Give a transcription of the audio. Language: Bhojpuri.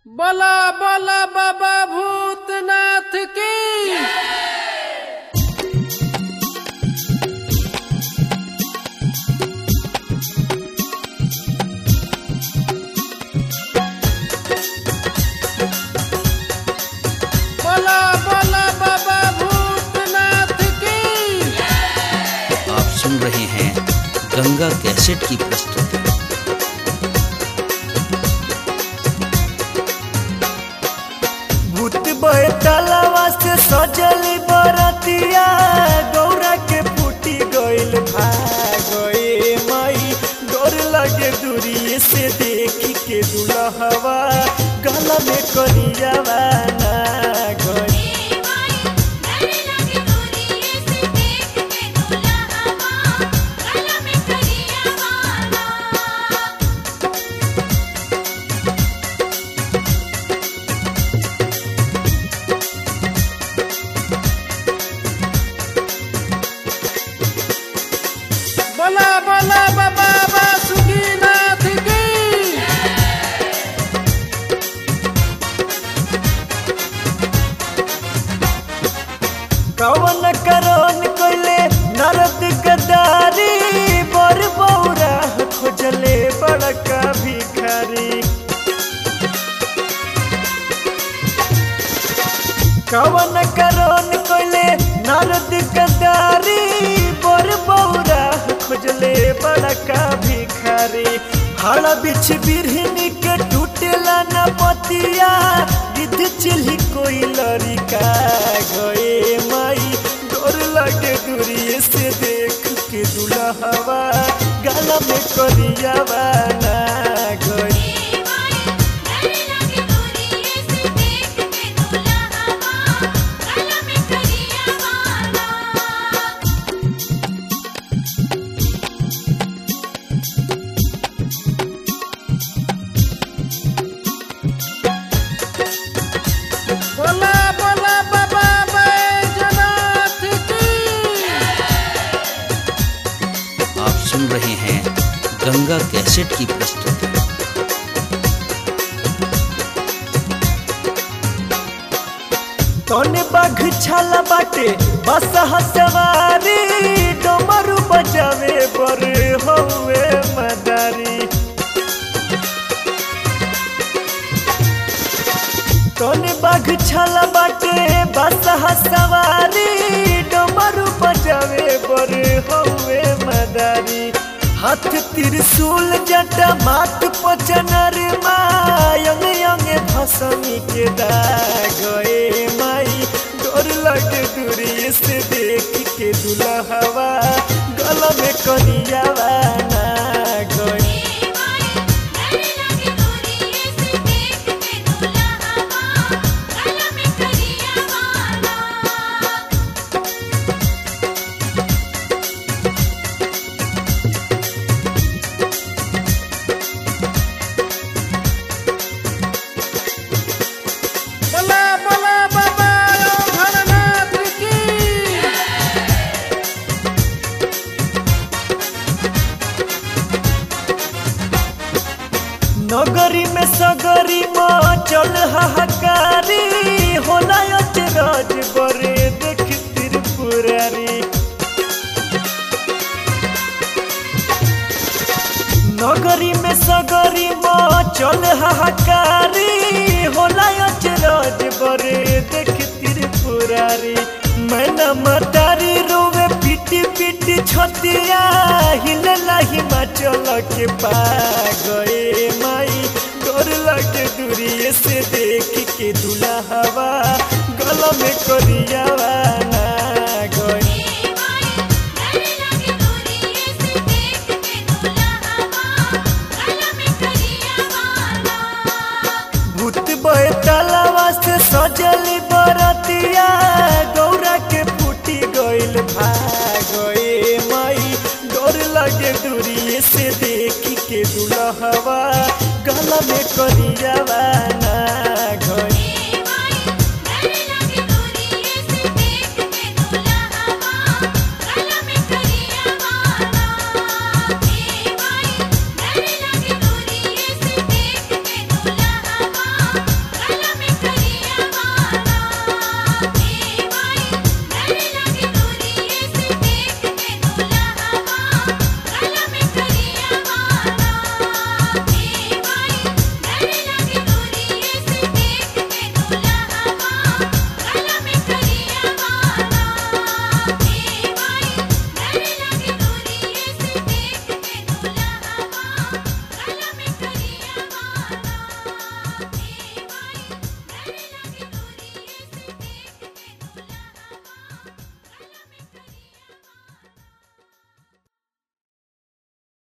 बला बला बाबा भूतनाथ की बला बला बाबा भूतनाथ की आप सुन रहे हैं गंगा कैसेट की प्रस्तुति भूत बैतलवा से सजली बरतिया गौरा के फूटी गइल भागए मई डर लगे दूरी से देख के दुलहवा गला में करियावा ना गई बला बला बाबा वासुकीनाथ की कवन करन कइले नरद गदारी बर बौरा खोजले बड़का भिखारी कवन करन कइले नरद गदारी बर बौरा खोजले बड़का भिखारी हड़ा बिछ बिरहनी के टूटेला न पतिया गिद्ध चिल्ही कोई लड़का गए माई डर लगे दूरी से देख के दुल्हवा गला में करियावा ना गई बला बला बाबा बैजनाथ की आप सुन रहे हैं गंगा कैसेट की प्रस्तुति तोने बाघ छाला बाटे बस हसवारी डमरू बजावे बर हौवे मदारी तोने बाघ छाला बाटे बस हसवारी डमरू बजावे बर हौवे मदारी हाथ त्रिशूल जटा माथ पचनर मायंग यंग भसमी के दागए माई डर लगे दूरी से देख के दुल्हवा गला में करियावा ना गई बला बला बाबा भरनाथ की नगरी में सगरी में चल हाहाकारी होला अचरज बरे देख त्रिपुरारी नगरी में सगरी में चल हाहाकारी होला अचरज बरे देख त्रिपुरारी मैना मतारी रोवे पीटी पीटी छतिया हिलला हिमाचल के पा गए माई डर लगे दूरी से देख के दुल्हवा गला में करियावा ना गई भूत बैतलवा से सजली बरतिया गौरा के फूटी गइल भागए मई डर लगे दूरी से देख के दुल्हवा गला में करियावा